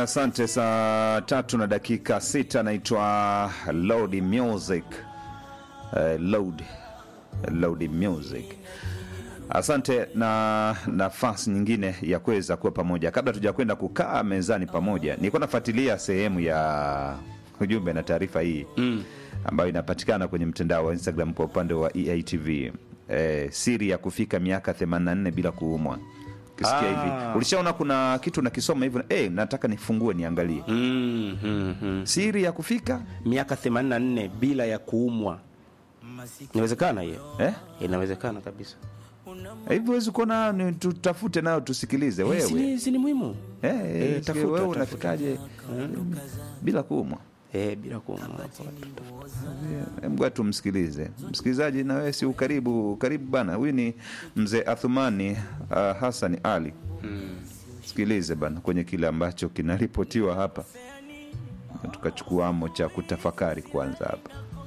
Haya, asante. Saa tatu na dakika sita, naitwa Loud Music. Uh, Loud Loud Music. Asante na nafasi nyingine ya kuweza kuwa pamoja. Kabla tujakwenda kukaa mezani pamoja, nilikuwa nafuatilia sehemu ya ujumbe na taarifa hii mm, ambayo inapatikana kwenye mtandao wa Instagram kwa upande wa EATV. Eh, siri ya kufika miaka 84 bila kuumwa. Ukisikia Ah. hivi, ulishaona kuna kitu nakisoma hivyo, eh, nataka nifungue niangalie mm, mm, mm. siri ya kufika miaka 84 bila ya kuumwa inawezekana hiyo eh? inawezekana kabisa hivi huwezi kuona ni tutafute nayo tusikilize Si wewe ni- si ni muhimu eh, Eh, eh, tafuta, wewe tafuta. unafikaje bila kuumwa eh, bila kuumwa Hebu tumsikilize msikilizaji, na wewe si ukaribu karibu bana. Huyu ni mzee Athumani uh, Hassan Ali. Sikilize bana kwenye kile ambacho kinaripotiwa hapa, Na tukachukuamo cha kutafakari kwanza hapa.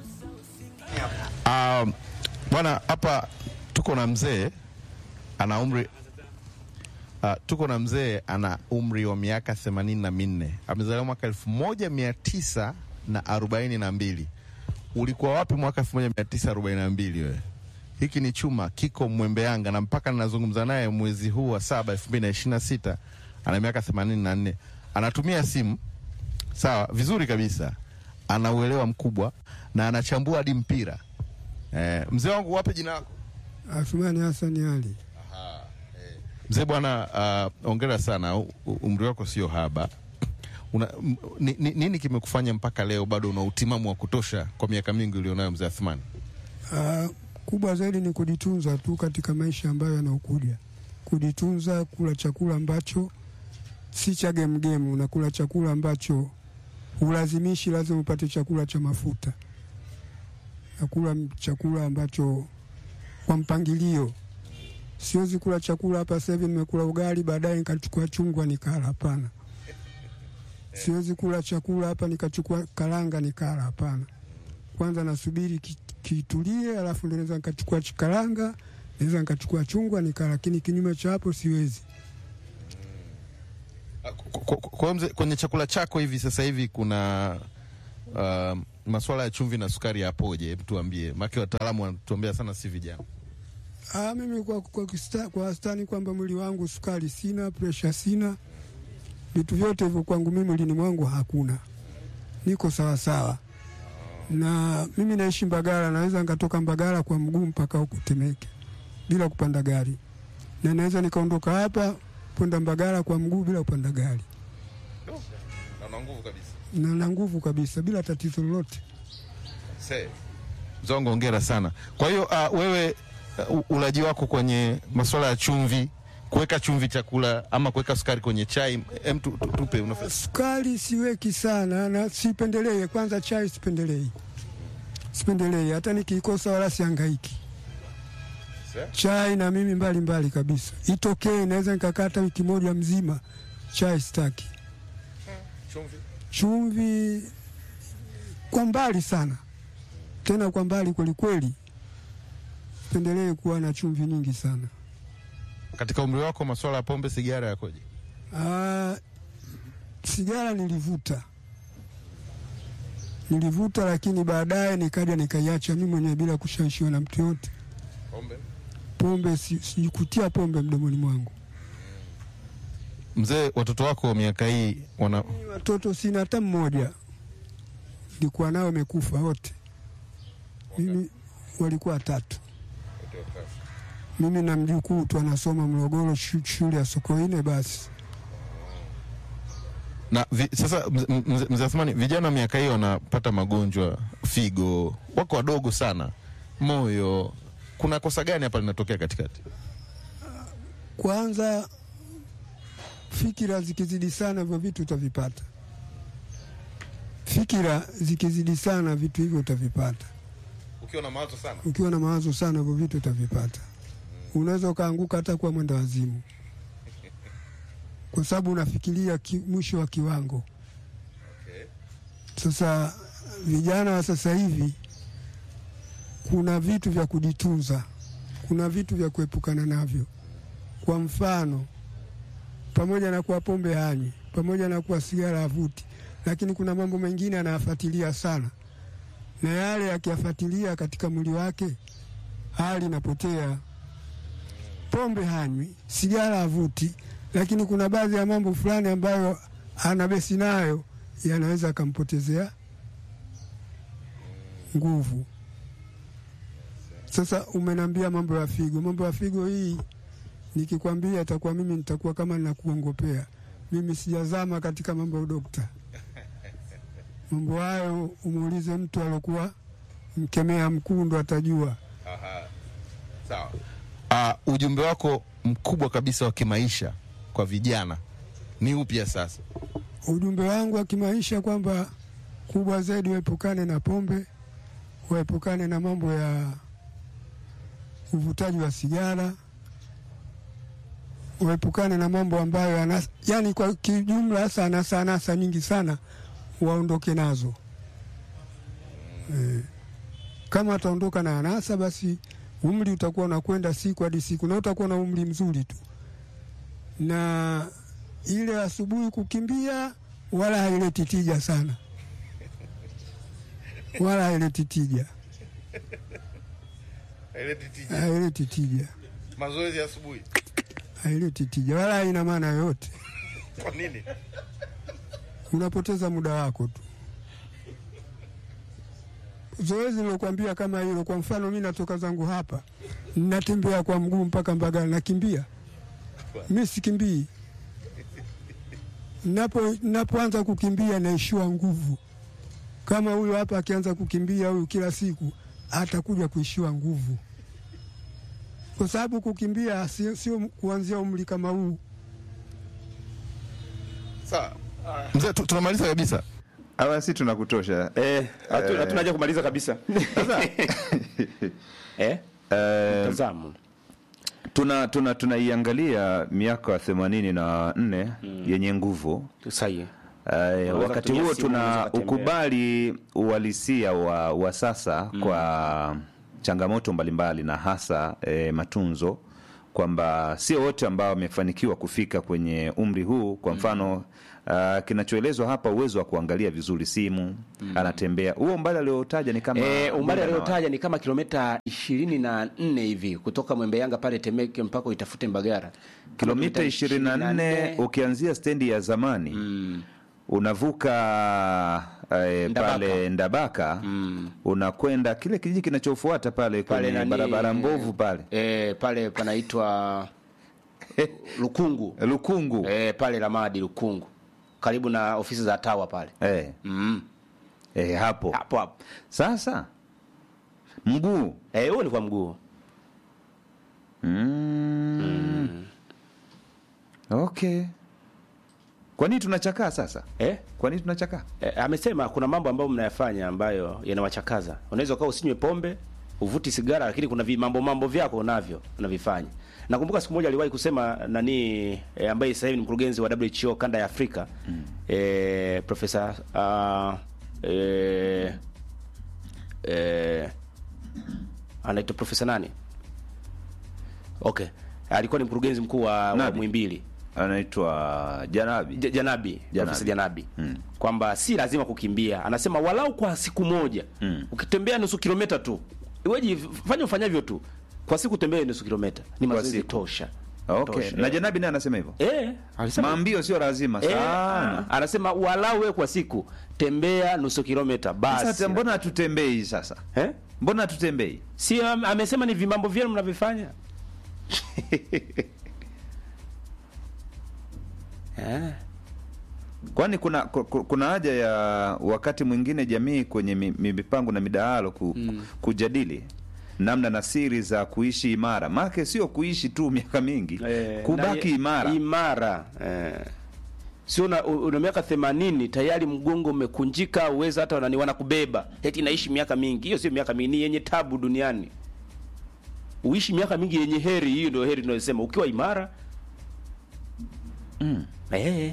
Um, bwana hapa tuko na mzee ana umri uh, tuko na mzee ana umri wa miaka themanini na minne amezaliwa mwaka elfu moja mia tisa na arobaini na mbili ulikuwa wapi mwaka elfu moja mia tisa arobaini na mbili wewe hiki ni chuma kiko mwembeanga na mpaka ninazungumza naye mwezi huu wa saba elfu mbili na ishirini na sita ana miaka themanini na nne anatumia simu sawa vizuri kabisa ana uelewa mkubwa na anachambua hadi mpira eh, mzee wangu wape jina lako Athumani Hassan Ali. mzee bwana uh, ongera sana U- u- umri wako sio haba Una, m, ni, ni, nini kimekufanya mpaka leo bado una utimamu wa kutosha kwa miaka mingi ulionayo mzee athmani Ah, kubwa zaidi ni kujitunza tu katika maisha ambayo yanaokuja, kujitunza, kula chakula ambacho si cha gemgemu, unakula chakula ambacho ulazimishi, lazima upate chakula cha mafuta, nakula m- chakula ambacho kwa mpangilio. Siwezi kula chakula hapa sasa hivi nimekula ugali, baadaye nikachukua chungwa nikala. Hapana, siwezi kula chakula hapa nikachukua karanga nikala. Hapana, kwanza nasubiri ki- kitulie, alafu ndio naweza nikachukua ch- karanga, naweza nikachukua chungwa nikala, lakini kinyume cha hapo siwezi. Kwa- kwa- kwa hiyo mzee, kwenye chakula chako hivi sasa hivi kuna uh, maswala ya chumvi na sukari yapoje hebu tuambie maake wataalamu wanatuambia sana si vijana Ah, mimi kwa, kwa, kista- kwa wastani kwamba mwili wangu sukari sina, presha sina, vitu vyote hivyo kwangu mimi mwilini mwangu hakuna, niko sawa sawa. Na mimi naishi Mbagala, naweza nikatoka Mbagala kwa mguu mpaka huku Temeke bila kupanda gari, na naweza nikaondoka hapa kwenda Mbagala kwa mguu bila kupanda gari, na nguvu kabisa na na nguvu kabisa bila tatizo lolote. zongo ongera sana kwa hiyo uh, wewe uh, ulaji wako kwenye maswala ya chumvi kuweka chumvi chakula ama kuweka sukari kwenye chai em tu, tu, tupe unafa- Sukari siweki sana na sipendelei. Kwanza chai sipendelei, sipendelei hata nikiikosa wala sihangaiki. Chai na mimi mbali mbali kabisa, itokee naweza nikakata wiki moja mzima, chai sitaki. Chumvi kwa mbali sana, tena kwa mbali kwelikweli, sipendelee kuwa na chumvi nyingi sana. katika umri wako maswala ya pombe sigara yakoje Ah, sigara nilivuta nilivuta, lakini baadaye nikaja nikaiacha mimi mwenyewe bila kushawishiwa na mtu yote. pombe Pombe si- sikutia pombe mdomoni mwangu. mzee watoto wako miaka hii wana Mimi Watoto sina hata mmoja, nilikuwa nao wamekufa wote. Mimi walikuwa watatu, mimi na mjukuu tu anasoma Morogoro, shu- shule ya Sokoine. Basi na vi, sasa mze- mze- mzee Athmani, vijana miaka hii wanapata magonjwa figo, wako wadogo sana, moyo. Kuna kosa gani hapa linatokea katikati? kwanza fikira zikizidi sana hivyo vitu utavipata. Fikira zikizidi sana vitu hivyo utavipata. Ukiwa na mawazo sana Ukiwa na mawazo sana hivyo vitu utavipata. Unaweza ukaanguka hata kuwa mwenda wazimu, kwa sababu unafikiria ki, mwisho wa kiwango. Sasa vijana wa sasa hivi, kuna vitu vya kujitunza, kuna vitu vya kuepukana navyo. Kwa mfano, pamoja na kuwa pombe hanywi, pamoja na kuwa sigara havuti, lakini kuna mambo mengine anayafuatilia sana, na yale akiyafuatilia katika mwili wake hali inapotea. Pombe hanywi, sigara havuti, lakini kuna baadhi ya mambo fulani ambayo ana besi nayo yanaweza akampotezea nguvu. Sasa umenambia mambo ya figo, mambo ya figo hii nikikwambia itakuwa mimi nitakuwa kama ninakuongopea. Mimi sijazama katika mambo ya udokta. Mambo hayo umuulize mtu alokuwa mkemea mkuu ndo atajua. Sawa. Uh, ujumbe wako mkubwa kabisa wa kimaisha kwa vijana ni upya sasa? Ujumbe wangu wa kimaisha kwamba kubwa zaidi waepukane na pombe, waepukane na mambo ya uvutaji wa sigara, waepukane na mambo ambayo anas, yani kwa kijumla hasa anasa anasa nyingi sana waondoke nazo. E, kama ataondoka na anasa basi umri utakuwa unakwenda siku hadi siku na utakuwa na umri mzuri tu, na ile asubuhi kukimbia wala haileti tija sana, wala haileti tija, haileti tija, Mazoezi asubuhi. haileti tija, wala haina maana yoyote. Kwa nini? Unapoteza muda wako tu. Zoezi nilokuambia kama hilo, kwa mfano, mi natoka zangu hapa, natembea kwa mguu mpaka Mbagala, nakimbia? Mi sikimbii. Napo napoanza kukimbia naishiwa nguvu. Kama huyo hapa akianza kukimbia huyu kila siku, atakuja kuishiwa nguvu, kwa sababu kukimbia sio sio kuanzia umri kama huu. Sawa. Mzee, tu- tunamaliza kabisa. Awa, si tunakutosha. Eh, hatu- hatuna haja kumaliza kabisa. eh? Eh, Tazamo. tuna tuna tunaiangalia miaka ya themanini na nne yenye nguvu Sahihi. Eh, wakati kutumia huo simu, unaweza tuna kutembea. ukubali uhalisia wa, wa sasa kwa changamoto mbalimbali na hasa eh, matunzo kwamba sio wote ambao wamefanikiwa kufika kwenye umri huu. Kwa mfano uh, kinachoelezwa hapa, uwezo wa kuangalia vizuri simu, anatembea huo umbali aliotaja ni kama Eh, umbali muda na aliyotaja ni kama kilomita ishirini na nne hivi kutoka Mwembe Yanga pale Temeke mpaka uitafute Mbagara. kilomita 24 ukianzia stendi ya zamani unavuka eh, Ndabaka. pale Ndabaka unakwenda kile kijiji kinachofuata pale Pale kwenye nani- barabara mbovu pale Eh, pale panaitwa Lukungu. Lukungu Eh, pale Ramadi Lukungu. Karibu na ofisi za Tawa pale. eh, Mm. eh, hapo Hapo hapo. sasa mguu Eh, huo ni kwa mguu. mm. okay kwa nini tunachakaa sasa Eh? kwa nini tunachakaa Eh, amesema kuna mambo ambayo mnayafanya ambayo yanawachakaza. Unaweza ukawa usinywe pombe, uvuti sigara, lakini kuna vi mambo mambo vyako unavyo unavifanya. Nakumbuka siku moja aliwahi kusema nani eh, ambaye sasa hivi ni mkurugenzi wa WHO kanda ya Afrika mm. eh, profesa uh, eh, eh, anaitwa profesa nani? Okay, alikuwa ni mkurugenzi mkuu wa, wa Nabi. Muhimbili anaitwa Janabi Ja- Janabi, Profesa Janabi Mm. kwamba si lazima kukimbia, anasema walau kwa siku moja Mm. ukitembea nusu kilomita tu, iweje, fanya ufanyavyo tu kwa siku, tembea nusu kilomita, ni mazoezi siku. tosha. okay Tosha. na Janabi naye anasema hivyo Eh, alisema maambio sio lazima eh, sana anasema walau wewe kwa siku tembea nusu kilomita basi. sasa mbona hatutembei sasa eh? mbona hatutembei Si am- amesema ni vimambo vyenu mnavyofanya eh. kwani kuna ku- ku- kuna haja ya wakati mwingine jamii kwenye mi- mi- mipango na midahalo ku, kujadili namna na siri za kuishi imara maake sio kuishi tu miaka mingi Eh, kubaki na- imara imara eh. sio una, una miaka themanini tayari mgongo umekunjika uweza hata nani wanakubeba eti naishi miaka mingi hiyo sio miaka mingi ni yenye tabu duniani uishi miaka mingi yenye heri hiyo ndio heri tunayosema ukiwa imara mm. eh.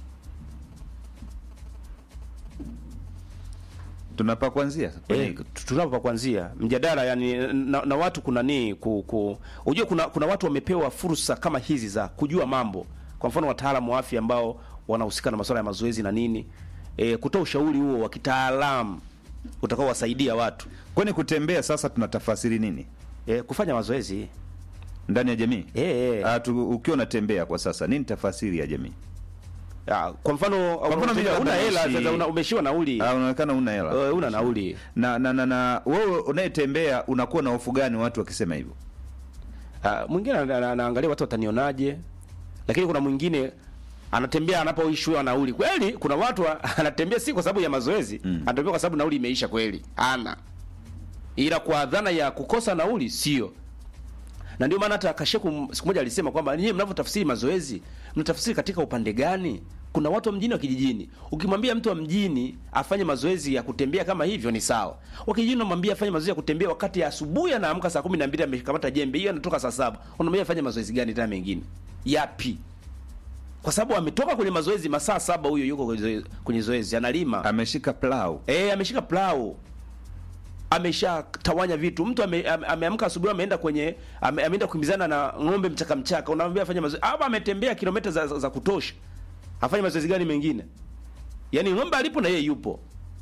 tunapa kuanzia kwenye Eh, tunapo pa kuanzia mjadala yani na, na watu kuna ni ku, ku unajua kuna kuna watu wamepewa fursa kama hizi za kujua mambo kwa mfano wataalamu wa afya ambao wanahusika na masuala ya mazoezi na nini e, kutoa ushauri huo wa kitaalamu utakaowasaidia watu kwani kutembea sasa tunatafasiri nini e, kufanya mazoezi ndani ya jamii e, e. Ah, tu- ukiwa unatembea kwa sasa nini tafasiri ya jamii Ah, kwa mfano mfano mimi una labda hela naishi- sasa una, umeshiwa nauli Ah, unaonekana una hela Eh, una nauli na na na, na wewe unayetembea unakuwa na hofu gani watu wakisema hivyo Ah, mwingine ana- ana- anaangalia watu watanionaje, lakini kuna mwingine anatembea anapoishiwa nauli. Kweli kuna watu wa- anatembea si kwa sababu ya mazoezi mm. anatembea kwa sababu nauli imeisha kweli, ana ila kwa dhana ya kukosa nauli sio. Na ndio maana hata Kasheku siku moja alisema kwamba nyinyi mnavyotafsiri mazoezi mnatafsiri katika upande gani? Kuna watu wa mjini wa kijijini. Ukimwambia mtu wa mjini afanye mazoezi ya kutembea kama hivyo ni sawa. Wa kijijini unamwambia afanye mazoezi ya kutembea wakati ya asubuhi anaamka saa 12 amekamata jembe, hiyo anatoka saa saba. Unamwambia afanye mazoezi gani tena mengine? Yapi? Kwa sababu ametoka kwenye mazoezi masaa saba, huyo yuko kwenye zoezi, kwenye zoezi analima. ameshika plau Eh, ameshika plau ameshatawanya vitu. Mtu ame- ame- ameamka asubuhi ameenda kwenye ame, ameenda kukimbizana na ng'ombe mchaka mchaka, unamwambia afanye mazoezi hapa, ametembea kilomita za, za, za kutosha, afanye mazoezi gani mengine? Yaani ng'ombe alipo na yeye yupo.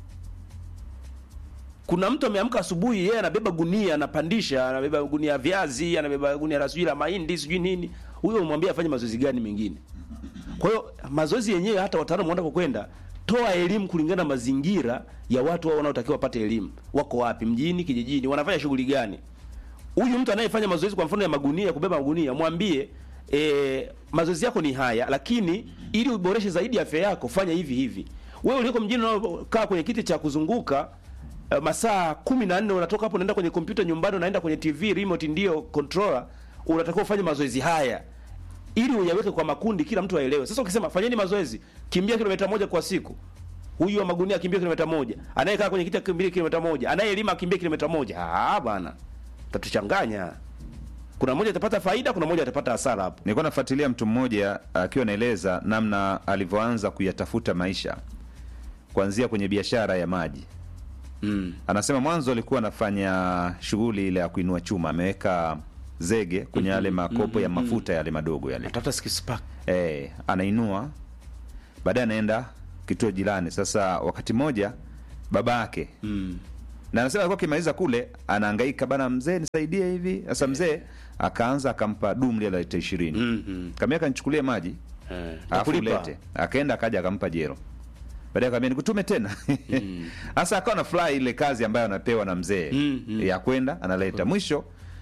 Kuna mtu ameamka asubuhi, yeye anabeba gunia, anapandisha, anabeba gunia ya viazi, anabeba gunia la sijui la mahindi, sijui nini. Huyo umwambia afanye mazoezi gani mengine? Kwa hiyo mazoezi yenyewe hata wataalamu wanataka kwenda toa elimu kulingana na mazingira ya watu wao wanaotakiwa wapate elimu. Wako wapi? Mjini, kijijini, wanafanya shughuli gani? Huyu mtu anayefanya mazoezi kwa mfano ya magunia, kubeba magunia, mwambie e, mazoezi yako ni haya, lakini ili uboreshe zaidi afya yako fanya hivi hivi. Wewe uliko mjini unaokaa kwenye kiti cha kuzunguka uh, masaa kumi na nne unatoka hapo unaenda kwenye kompyuta nyumbani, unaenda kwenye TV remote, ndio controller, unatakiwa ufanye mazoezi haya ili uyaweke kwa makundi, kila mtu aelewe. Sasa ukisema fanyeni mazoezi, kimbia kilomita moja kwa siku, huyu wa magunia akimbia kilomita moja, anayekaa kwenye kiti akimbia kilomita moja, anayelima akimbia kilomita moja. Ah bwana, tatuchanganya. Kuna mmoja atapata faida, kuna mmoja atapata hasara hapo. nilikuwa nafuatilia mtu mmoja akiwa anaeleza namna alivyoanza kuyatafuta maisha kuanzia kwenye biashara ya maji Mm. anasema mwanzo alikuwa anafanya shughuli ile ya kuinua chuma ameweka zege kwenye yale makopo ya mafuta yale madogo yale Tafuta skills pack. eh, anainua baadaye anaenda kituo jirani sasa wakati mmoja baba yake Mm. na anasema alikuwa akimaliza kule anahangaika bana mzee nisaidie hivi sasa mzee akaanza akampa dumu lile la lita ishirini Mhm. kamia nichukulie maji Eh, alafu nakulipa. ulete akaenda akaja akampa jero baadaye akamwambia nikutume tena sasa akawa na furahi ile kazi ambayo anapewa na mzee Mm, mm. ya kwenda analeta mwisho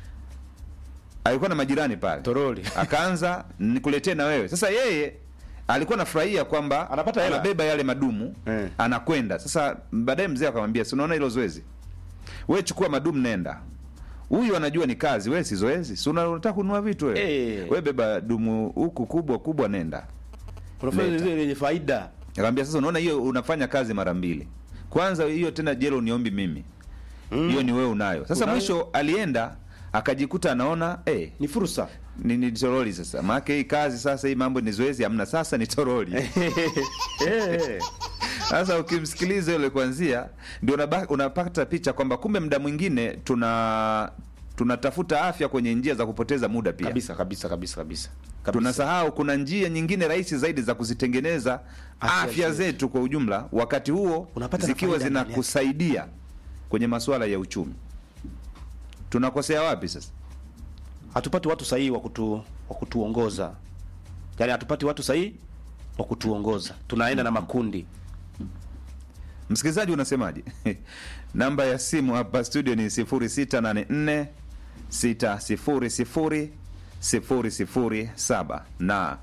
alikuwa na majirani pale Toroli. akaanza nikuletee na wewe sasa yeye alikuwa anafurahia kwamba Anapata hela. anabeba yale madumu Eh. anakwenda sasa baadaye mzee akamwambia si unaona hilo zoezi we chukua madumu nenda huyu anajua ni kazi we si zoezi si una- unataka kununua vitu we Eh. we beba dumu huku kubwa kubwa nenda Unafanya Leta. zile lenye faida. akamwambia sasa unaona hiyo unafanya kazi mara mbili kwanza hiyo tena jelo uniombi mimi hiyo ni wewe unayo sasa Unayo. mwisho alienda akajikuta anaona eh, Ni fursa. ni, ni toroli sasa maake hii kazi sasa hii mambo ni zoezi hamna sasa ni toroli Eh. sasa ukimsikiliza yule kwanzia ndio unaba- unapata picha kwamba kumbe muda mwingine tuna tunatafuta afya kwenye njia za kupoteza muda pia Kabisa kabisa kabisa kabisa. Kabisa. tunasahau kuna njia nyingine rahisi zaidi za kuzitengeneza Afya afya, zetu. zetu kwa ujumla wakati huo Unapata na zikiwa faida ndani yake. zinakusaidia kwenye masuala ya uchumi tunakosea wapi sasa hatupati watu sahihi wa kutu wa kutuongoza, yaani hatupati watu sahihi wa kutuongoza, tunaenda na makundi. msikilizaji unasemaje namba ya simu hapa studio ni 0684 600 007 na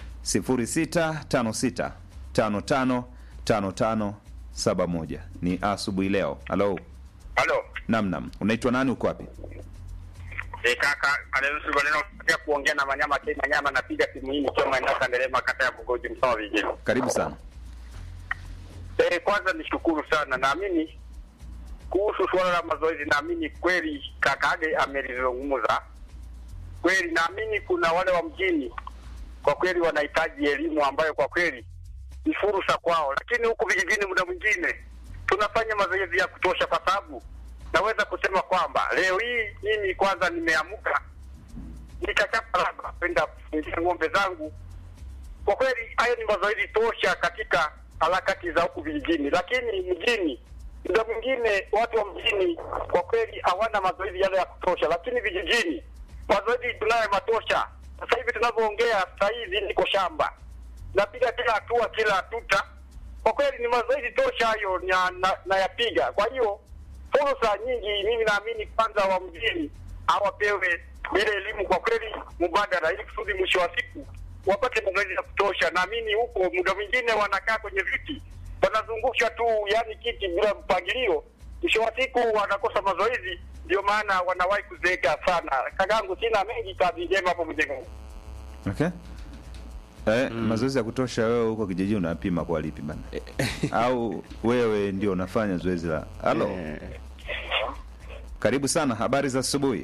0656 55 55 71 ni asubuhi leo halo Halo. namnam unaitwa nani uko wapi Eh, kaka anaruhusu maneno ya kuongea na Manyama K Manyama napiga simu hii nikiwa maeneo Kanderema kata ya Bugoji Msoma vijijini. karibu sana Eh, kwanza nishukuru sana. Naamini kuhusu suala la mazoezi, naamini kweli kakage amelizungumza kweli. Naamini kuna wale wa mjini kwa kweli wanahitaji elimu ambayo kwa kweli ni fursa kwao, lakini huku vijijini muda mwingine tunafanya mazoezi ya kutosha, kwa sababu naweza kusema kwamba leo hii mimi kwanza nimeamka nikachapa labda kwenda kufungia ng'ombe zangu kwa kweli hayo ni mazoezi tosha katika harakati za huku vijijini, lakini mjini muda mwingine watu wa mjini kwa kweli hawana mazoezi yale ya kutosha, lakini vijijini mazoezi tunayo matosha. Sasa hivi tunavyoongea, saa hizi niko shamba, napiga kila hatua, kila tuta. Kwa kweli ni mazoezi tosha hayo na- na- nayapiga. Kwa hiyo fursa nyingi, mimi naamini kwanza wa mjini hawapewe ile elimu kwa kweli mubadala, ili kusudi mwisho wa siku wapate mazoezi ya kutosha. Naamini huko muda mwingine wanakaa kwenye viti wanazungusha tu, yani kiti bila mpangilio, mwisho wa siku wanakosa mazoezi, ndio maana wanawahi kuzeeka sana. Kakangu, sina mengi, kazi njema hapo mjengo. Okay. Eh, mazoezi ya kutosha wewe huko kijijini unapima kwa lipi bana? Au wewe ndio unafanya zoezi la halo? Eh, Karibu sana, habari za asubuhi.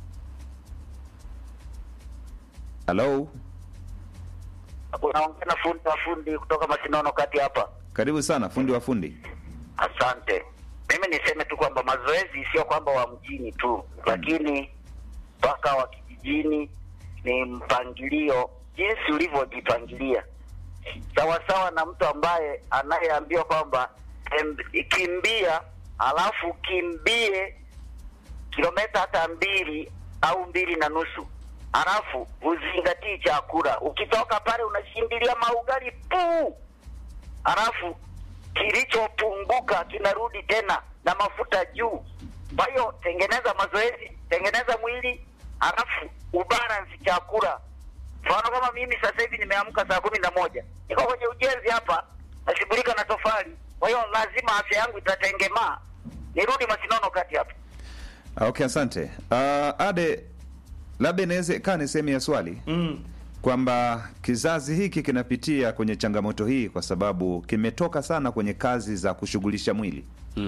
Halo, Unaongea na fundi wa fundi kutoka Masinono kati hapa. karibu sana fundi wa fundi. Asante. Mimi niseme tu kwamba mazoezi sio kwamba wa mjini tu, lakini mpaka wa kijijini ni mpangilio, jinsi ulivyojipangilia, sawasawa na mtu ambaye anayeambiwa kwamba em, kimbia, alafu kimbie kilomita hata mbili au mbili na nusu alafu uzingatii chakula. Ukitoka pale unashindilia maugali puu, alafu kilichopunguka kinarudi tena na mafuta juu. Kwa hiyo tengeneza mazoezi, tengeneza mwili, alafu ubalance chakula. Mfano kama mimi sasa hivi nimeamka saa kumi na moja niko kwenye ujenzi hapa, nashughulika na tofali, kwa hiyo lazima afya yangu itatengemaa. Nirudi Masinono kati hapa. Ah, Okay, asante. Uh, Ade, labda inawezekana sehemu ya swali mm. kwamba kizazi hiki kinapitia kwenye changamoto hii kwa sababu kimetoka sana kwenye kazi za kushughulisha mwili.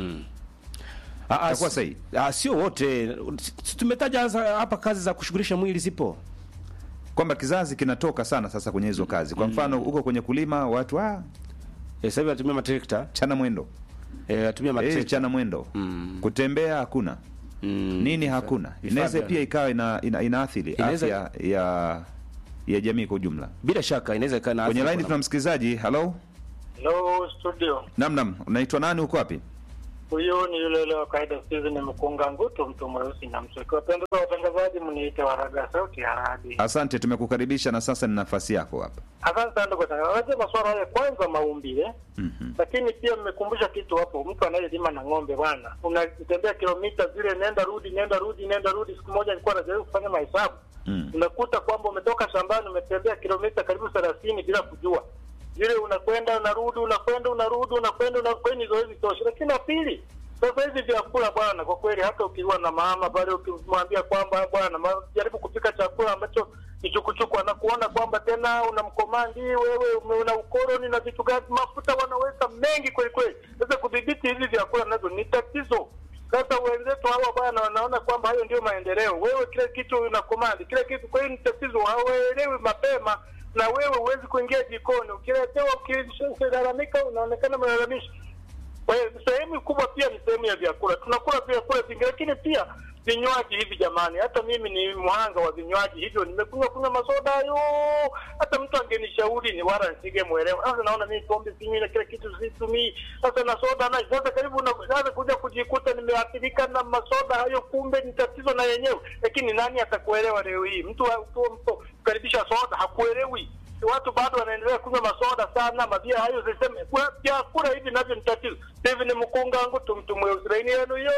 Ah, ah, Itakuwa si- sahihi. ah, sio wote Si- tumetaja za- hapa kazi za kushughulisha mwili zipo Kwamba kizazi kinatoka sana sasa kwenye hizo kazi. Kwa mfano huko kwenye kulima watu ah, Eh, sasa hivi natumia matrekta chana mwendo. eh, natumia Eh, matrekta chana mwendo. Mm. Kutembea hakuna. Mm. Nini hakuna. vifaa Inaweza vya- pia ikawa ina, ina, inaathiri Inaweza- afya ya ya jamii kwa ujumla. bila shaka inaweza ikawa na Kwenye athari line kwa tuna msikilizaji. Hello? Hello studio, Nam nam, unaitwa nani uko wapi? huyu ni yule yule wa kawaida Steven Mkunga Ngutu, mtu mweusi na mswaki. Wapendeza watangazaji, mniite Waraga sauti ya radi. Asante, tumekukaribisha na sasa ni nafasi yako hapa. Asante sana ndugu watangazaji. Unajua masuala haya kwanza maumbile, Mhm. lakini pia mmekumbusha kitu hapo. Mtu anayelima na ng'ombe bwana, unatembea kilomita zile, nenda rudi, nenda rudi, nenda rudi. Siku moja nilikuwa najaribu kufanya mahesabu Mm. unakuta kwamba umetoka shambani umetembea kilomita karibu thelathini bila kujua vile unakwenda unarudi unakwenda unarudi unakwenda unakwenda ni zoezi tosha lakini la pili sasa hivi vyakula bwana kwa kweli hata ukiwa na mama pale ukimwambia kwamba bwana ma- jaribu kupika chakula ambacho ni chukuchuku anakuona kwamba tena unamkomandi wewe ume- una ukoroni na vitu gani mafuta wanaweka mengi kweli kweli sasa kudhibiti hivi vyakula nazo ni tatizo sasa wenzetu hawa bwana wanaona kwamba hayo ndio maendeleo. Wewe kile kitu una komandi kile kitu, kwa hiyo ni tatizo, hawaelewi mapema, na wewe huwezi kuingia jikoni. Ukiletewa uki- ukilalamika, unaonekana mlalamishi. Kwa hiyo sehemu kubwa pia ni sehemu ya vyakula, tunakula vyakula vingi, lakini pia vinywaji hivi jamani. Hata mimi ni mhanga wa vinywaji hivyo, nimekunywa kunywa masoda hayo. Hata mtu angenishauri ni wala nisingemwelewa. Sasa naona mimi pombe sinywi na kila kitu situmii, sasa na soda na sasa karibu na sasa kuja kujikuta nimeathirika na masoda hayo, kumbe ni tatizo na yenyewe. Lakini nani atakuelewa leo hii? Mtu wa- mtu mtu karibisha soda hakuelewi watu bado wanaendelea kunywa masoda sana, mabia hayo ziseme kwa- vyakula hivi navyo ni tatizo. Hivi ni mkunga wangu tumtumwe usiraini yenu yo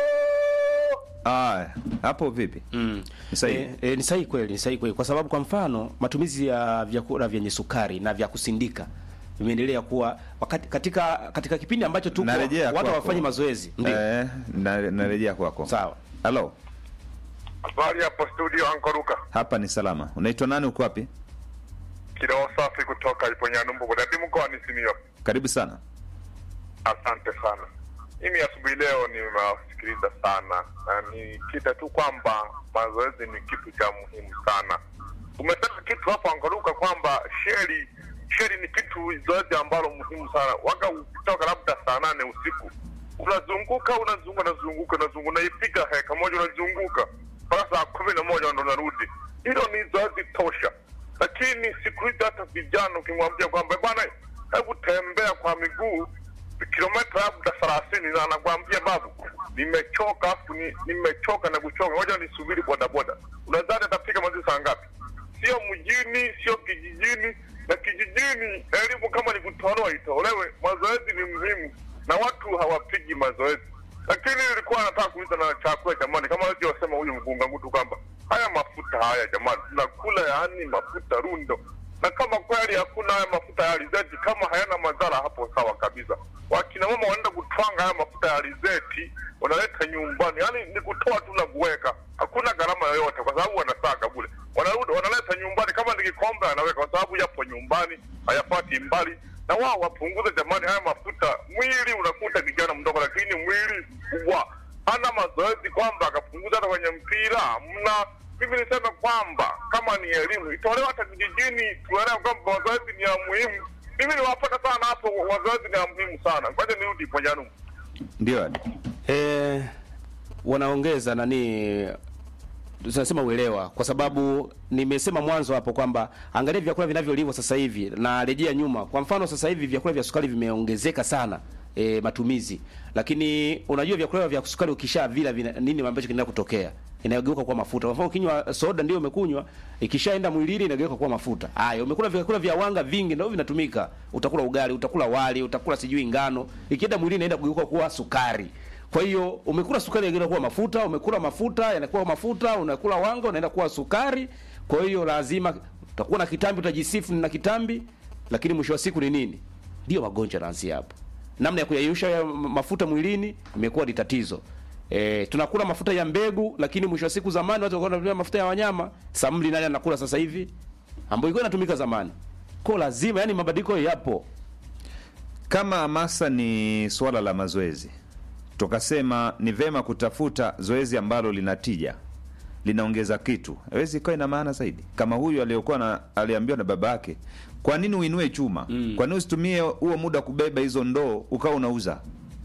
Aya, hapo vipi? Mm. Ni sahihi. Eh, eh, ni sahihi kweli, ni sahihi kweli, kwa sababu kwa mfano matumizi ya vyakula vyenye sukari na vya kusindika vimeendelea kuwa wakati, katika katika kipindi ambacho tuko Narejea watu kwako. hawafanyi mazoezi ndio Eh, na- narejea kwako. sawa. Halo, Habari hapo studio Ankoruka. hapa ni salama. Unaitwa nani uko wapi? Kiroho safi kutoka Iponyanumbu Kudadi mkoani Simiyu. Karibu sana. Asante sana. Mimi asubuhi leo nimewasikiliza sana na nikita tu kwamba mazoezi ni kitu cha muhimu sana. Umesema kitu hapo Ankoruka kwamba sheri sheri ni kitu zoezi ambalo muhimu sana. Waga ukitoka labda saa nane usiku unazunguka unazunguka unazunguka unazunguka unaipiga heka moja unazunguka mpaka saa kumi na moja ndo unarudi. Hilo ni zoezi tosha. lakini siku hizi hata vijana ukimwambia kwamba bwana, hebu tembea kwa miguu kilomita labda thelathini, na anakwambia babu, nimechoka afu ni, nimechoka na kuchoka, ngoja nisubiri bodaboda. Unadhani atafika mazishi saa ngapi? Sio mjini, sio kijijini. Na kijijini elimu kama ni kutolewa itolewe. Mazoezi ni muhimu na watu hawapigi mazoezi. Lakini nilikuwa nataka kuuliza na chakula jamani, kama alivyosema huyu mkunga ngutu kwamba haya mafuta haya jamani, tunakula yaani mafuta rundo, na kama kweli hakuna haya mafuta ya alizeti, kama hayana madhara, hapo sawa kabisa. Wakina mama wanaenda kutwanga haya mafuta ya alizeti, wanaleta nyumbani, yaani ni kutoa tu na kuweka, hakuna gharama yoyote, kwa sababu wanasaga bule, wanarudi wanaleta nyumbani, kama ni kikombe anaweka, kwa sababu yapo nyumbani, hayapati mbali na wao wapunguze jamani haya mafuta. Mwili unakuta kijana mdogo, lakini mwili mkubwa hana mazoezi, kwamba akapunguza hata kwenye mpira mna. Mimi niseme kwamba kama ni elimu itolewe hata vijijini, tuelewe kwamba mazoezi ni ya muhimu. Mimi niwapata sana hapo, mazoezi ni ya muhimu sana. Ngoja nirudi Ponyanumu. Ndio Adi. eh, wanaongeza nani tunasema uelewa, kwa sababu nimesema mwanzo hapo kwamba angalia vyakula vinavyoliwa sasa hivi na rejea nyuma. Kwa mfano sasa hivi vyakula vya sukari vimeongezeka sana e, matumizi, lakini unajua vyakula vya sukari ukisha vila vina, nini ambacho kinaenda kutokea inageuka kuwa mafuta. Kwa mfano ukinywa soda ndio umekunywa, ikishaenda mwilini inageuka kuwa mafuta. Haya, umekula vyakula vya wanga vingi ndio vinatumika. Utakula ugali, utakula wali, utakula sijui ngano, ikienda mwilini inaenda kugeuka kuwa sukari. Kwa hiyo umekula sukari inaenda kuwa mafuta, umekula mafuta yanakuwa mafuta, unakula wanga unaenda kuwa sukari. Kwa hiyo lazima utakuwa na kitambi, utajisifu na kitambi, lakini mwisho wa siku ni nini? Ndio magonjwa yanaanzia hapo. Namna ya kuyayusha ya mafuta mwilini imekuwa ni tatizo. E, tunakula mafuta ya mbegu, lakini mwisho wa siku zamani watu walikuwa wanatumia mafuta ya wanyama. Samli nani anakula sasa hivi? Ambayo ilikuwa inatumika zamani. Kwa lazima yani mabadiliko yapo. Kama hamasa ni suala la mazoezi, tukasema ni vema kutafuta zoezi ambalo lina tija, linaongeza kitu, hawezi ikawa ina maana zaidi. Kama huyu aliyokuwa na aliambiwa na baba yake, kwa nini uinue chuma? Mm. Kwa nini usitumie huo muda kubeba hizo ndoo ukawa unauza?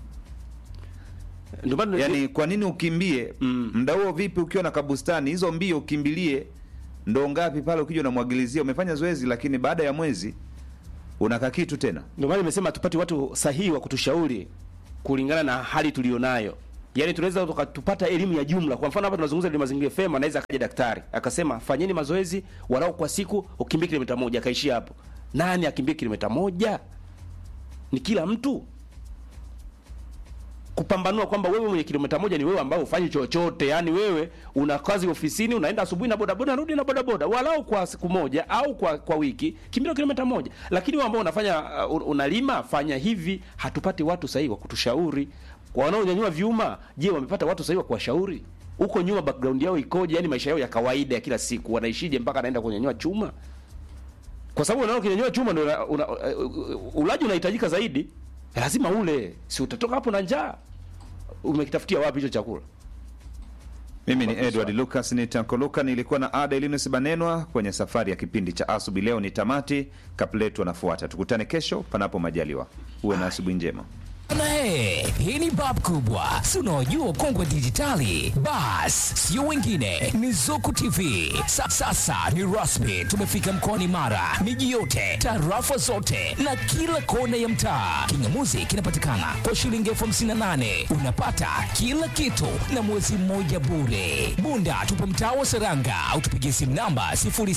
Ndio maana Yaani, kwa nini ukimbie Mm. muda huo? Vipi ukiwa na kabustani hizo mbio, ukimbilie ndoo ngapi pale, ukija unamwagilizia, umefanya zoezi, lakini baada ya mwezi unaka kitu tena. Ndio maana nimesema tupate watu sahihi wa kutushauri kulingana na hali tulionayo. Yaani tunaweza tukatupata elimu ya jumla. Kwa mfano hapa tunazungumza ni mazingira fema, anaweza akaja daktari akasema fanyeni mazoezi walau kwa siku ukimbie kilomita moja, akaishia hapo. Nani akimbie kilomita moja? Ni kila mtu kupambanua kwamba wewe mwenye kilomita moja ni wewe ambao ufanyi chochote. Yaani wewe una kazi ofisini, unaenda asubuhi na bodaboda, unarudi na bodaboda, walau kwa siku moja au kwa kwa wiki kimbia kilomita moja. Lakini wewe ambao unafanya uh, unalima, fanya hivi. Hatupati watu sahihi wa kutushauri. Kwa wanaonyanyua vyuma, je, wamepata watu sahihi wa kuwashauri? Huko nyuma background yao ikoje? Yaani maisha yao ya kawaida ya kila siku wanaishije mpaka anaenda kunyanyua chuma? Kwa sababu unaona ukinyanyua chuma ndio una, una, uh, ulaji unahitajika zaidi. Lazima ule, si utatoka hapo na njaa. Umekitafutia wapi hicho chakula? Mimi ni Edward Lucas ni Tankoluka, nilikuwa na Ada Elinus Banenwa kwenye safari ya kipindi cha asubuhi. Leo ni tamati, kapletu anafuata. Tukutane kesho panapo majaliwa. Uwe na asubuhi njema. Na he, hii ni bab kubwa, si unaojua ukongwe dijitali? Bas, sio wengine, ni Zuku TV. Sa, sasa ni rasmi, tumefika mkoani Mara, miji yote, tarafa zote na kila kona ya mtaa. Kingamuzi kinapatikana kwa shilingi elfu hamsini na nane unapata kila kitu na mwezi mmoja bure. Bunda tupo mtaa wa Seranga au tupigie simu namba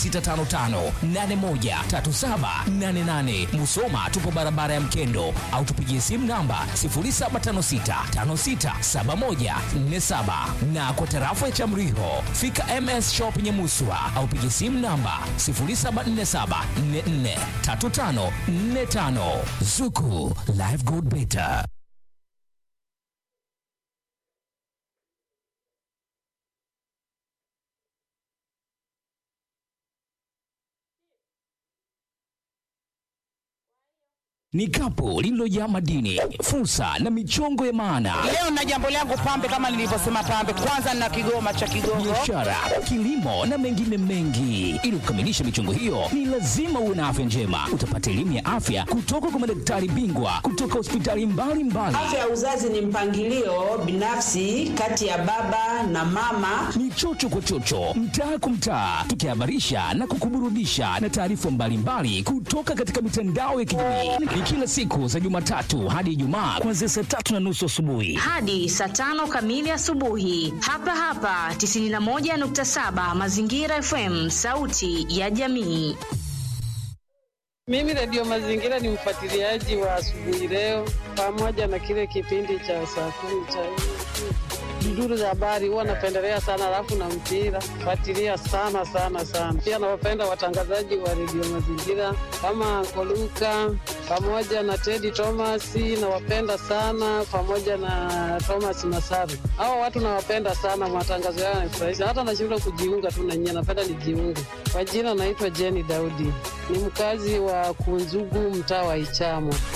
0655813788. Musoma tupo barabara ya Mkendo au tupigie simu namba 0756567147 na kwa tarafa ya Chamriho fika MS Shop Nyamuswa au pigie simu namba 0747443545. Zuku Live Good Better. ni kapu lililojaa madini, fursa na michongo ya maana, Leo na jambo langu pambe, kama nilivyosema pambe, kwanza na kigoma cha Kigogo. biashara, kilimo na mengine mengi. Ili kukamilisha michongo hiyo, ni lazima uwe na afya njema. Utapata elimu ya afya kutoka kwa madaktari bingwa kutoka hospitali mbalimbali. Afya ya uzazi ni mpangilio binafsi kati ya baba na mama. ni chocho kwa chocho, mtaa kwa mtaa, tukihabarisha na kukuburudisha na taarifa mbalimbali kutoka katika mitandao ya kijamii. Ni kila siku za Jumatatu hadi Ijumaa kuanzia saa tatu na nusu asubuhi. hadi saa tano kamili asubuhi hapa hapa 91.7 Mazingira FM, sauti ya jamii. Mimi Radio Mazingira ni mfuatiliaji wa asubuhi leo, pamoja na kile kipindi cha saa kumi cha duduru za habari, huwa napendelea sana, alafu na mpira fuatilia sana sana sana. Pia nawapenda watangazaji wa Radio Mazingira kama Koluka pamoja na Teddy Thomas, nawapenda sana pamoja na Thomas Masaru. Hawa watu nawapenda sana, matangazo yao yanafurahisha, hata nashindwa kujiunga tu na nyie, napenda nijiunge. Kwa jina naitwa Jenny Daudi, ni mkazi wa Kunzugu, mtaa wa Ichamo.